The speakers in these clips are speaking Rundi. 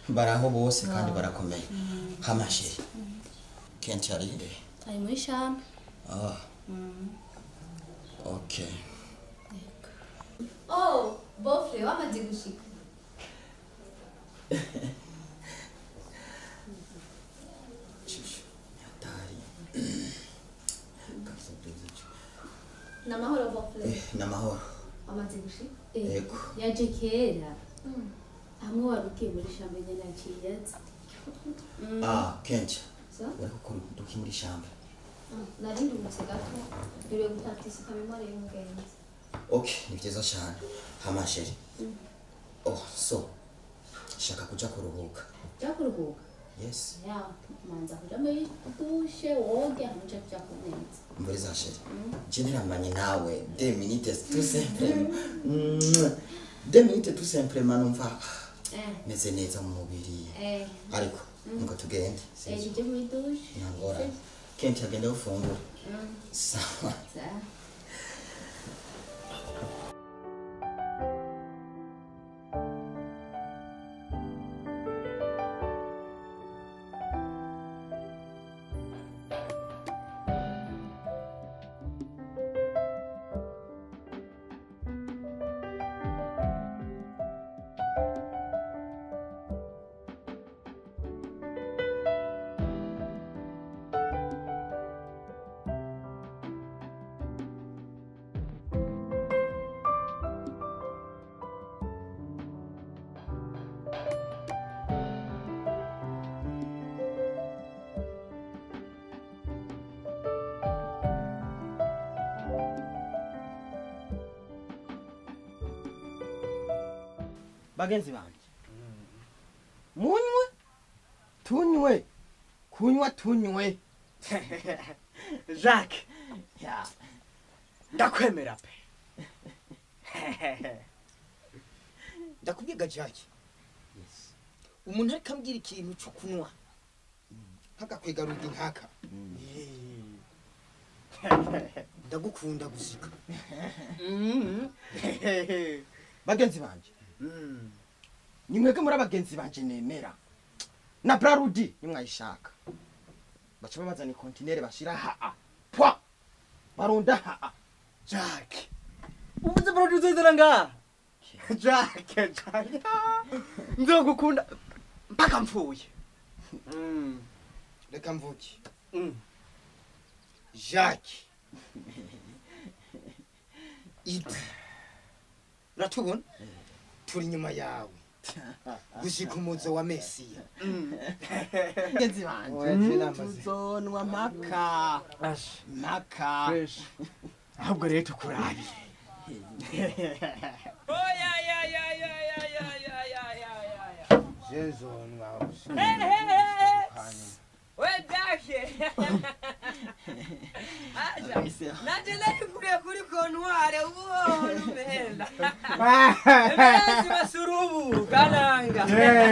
baraho bose kandi barakomeye hamashiri kenshi ari he ari muri shambre ah okay oh bofre wamaze gushika shushu hatari kabisa byiza ni amahoro bofre eh namahoro wamaze gushika yego yaje kera hamwe wari ugiye muri shambre nyene yaciye aza ah kenshi so uri gukora uduki muri shamba nari ndumutse gato iriwe gupartisipa memore y'umugenzi okay ni byiza cyane hamashiri oh so shaka kuja kuruhuka ja kuruhuka yes ya manza kuja muri dushe woge hama uja kuja kuneza mbere za sheri je ntiramanye nawe de minutes tout simplement de minutes tout simplement numva eh meze neza mu mubiri eh ariko ngo tugende eh tuje muri dushe ntangora kenshi agenda gufungura sawa za bagenzi banje munywe tunywe kunywa tunywe jacques Ya, ndakwemera pe ndakubwiga jaki umuntu ariko ambwira ikintu cyo kunywa nk'agakwega rugi nkaka ndagukunda gusika bagenzi banje ni mwebwe muri abagenzi banje nemera na brarudi nimwayishaka baca babazana ikontinere bashira haa pwa barunda haa jacques ubuze burodi uzozera ngaha jacques jacques nzogukunda mpaka mpfuye Mm, reka mvuke mm. jacques ibi uratubona turi inyuma yawe gushika umuzo wa mesiya bagenzi banje tuzonwa mpaka Ash, mpaka fresh. ahubwo rero tukurabiye zezonwa nanje narikuriye kuri kontware ubona umenda emerezi basurubu kananga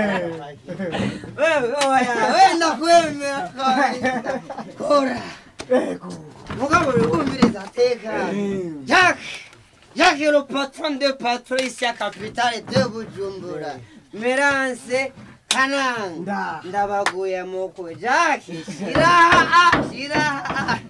wewe oya wenda kwemera kora mugabo wumviriza teka jacques jacques le patron de patron ici à capitale de bujumbura merance kananga ndabaguye muko jacques shiraha shiraha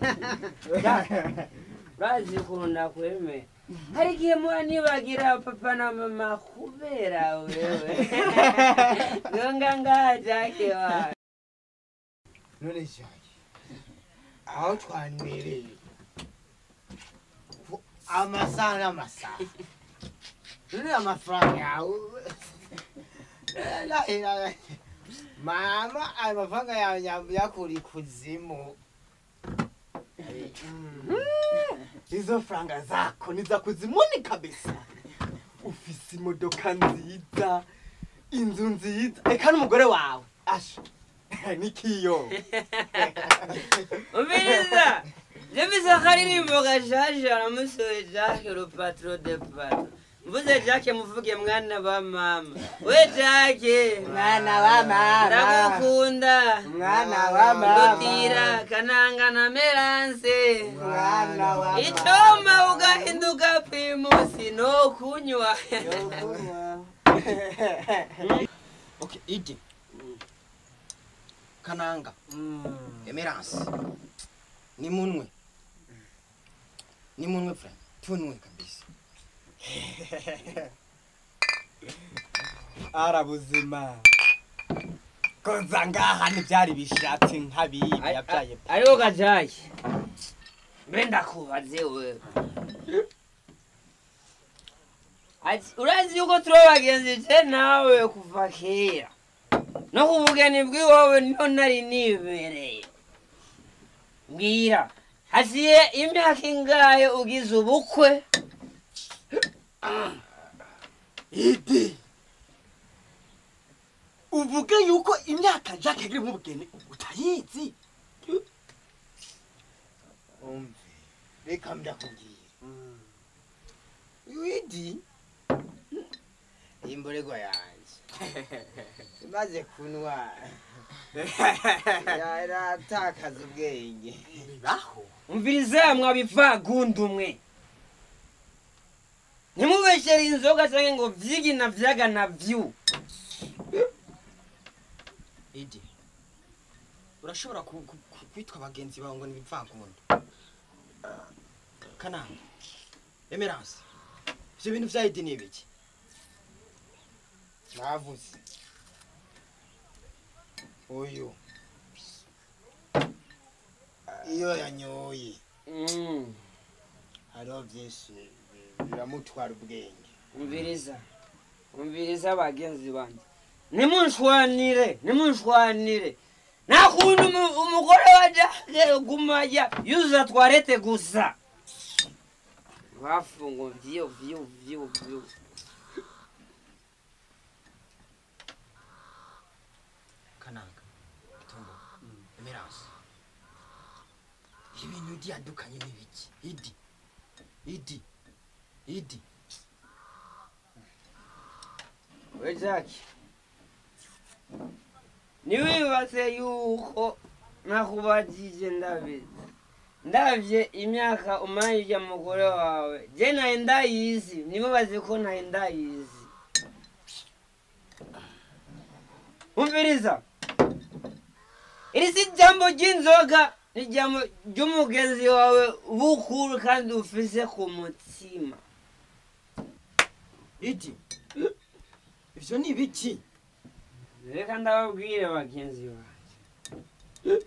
urazikunda kwemera hari igihe muba nibagira papa na mama kubera wewe ngonga ngaha jacques wawe none jacques aho twanywereye ku- amasaha n'amasaha none amafaranga yawe La- la- mama ayo mafaranga yawe nyam- yakura ikuzimu izo franga zako ni za kuzimuni kabisa ufise imodoka nziza inzu nziza eka n'umugore wawe asha nikiyo umviriza jemisa akaririmbo gashaje aramusoye jacques le patron de patron mvuze jacques muvuge mwana wa mama we jacques mwana wa mama ndagukunda Mwana wa mama. ndutira kananga na meranse mwana wa icoma ugahinduka primusi no kunywa okay ide kananga emerance ni munwe ni munwe fra tunwe kabisa arabuzima koza ngaha ntibyari bishatse nk'abibi yabyaye pe. ariko gajayi mbe ndakubaze wewe ati urazi yuko turi abagenzi je nawe kuva kera no ku bugeni bw'iwawe niho nari nibereye mbwira hasiye imyaka ingahe ugize ubukwe idi uvuge yuko imyaka jacques iri mu bugeni utayizi umve reka ndakubwira widi imborego yanjye imaze kunwa yaratakaza ubwenge bibaho umviriza mwabivagundi umwe ntimubeshere inzoga cyangwa ngo vyigi na vyaga na vyu idi urashobora ku- ku- ku- kwitwa bagenzi bawe ngo ni ibipfankunda kananga emerance ivyo bintu vya idi ni ibiki navuze uyu iyo yanyoye Mm, hariho byinshi bi- biramutwara ubwenge umviriza umviriza bagenzi banje nimunshwanire nimunshwanire nta kuntu umu- umugore wa jake gumajya yuzuza twarete gusa bafungo vyo vyo vyo vyo kananga tumbo emerance ibintu idi yadukanye ni biki idi idi idi we jake niwibaze yuko nakubajije ndabizi ndavye imyaka umaye ujya mugore wawe je naye ndayizi nimubaze ko naye ndayizi umviriza iri si ijambo ry'inzoga ni ijambo ry'umugenzi wawe bukuru kandi ufise ku mutima idi ivyo ni biki reka ndababwire bagenzi banjye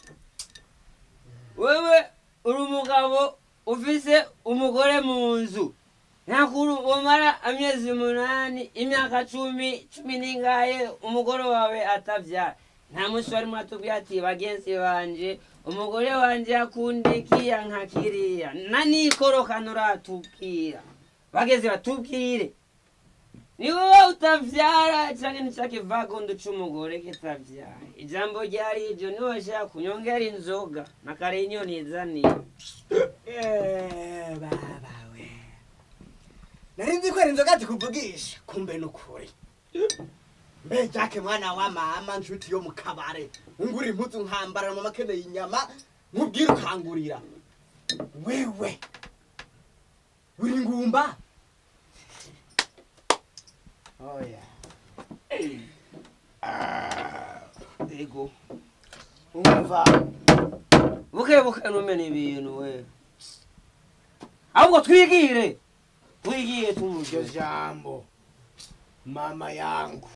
wewe uri umugabo ufise umugore mu nzu ntakuru umara amezi umunani imyaka cumi cumi n'ingahe umugore wawe atavyara nta munsi wari mwatubwiye ati bagenzi banje umugore wanje akunda ikiya nka kiriya na nikorokana uratubwira bageze batubwire ni wowe utavyara canke nicake vagondo c'umugore kitavyara ijambo ryari iryo niwe washaka kunyongera inzoga na kare inyoni izaniye Eh, baba we nari nzi ko ari inzoga zikuvugisha kumbe ni ukuri mbe jake mwana wa mama nshuti yo mu kabare ungura impuzu nkambara mu makeneye inyama nkubwire ukangurira wewe uri ngumba oya ego umva buke buke numena ibintu we ahubwo twigire twigire iryo tumuje jambo mama yangu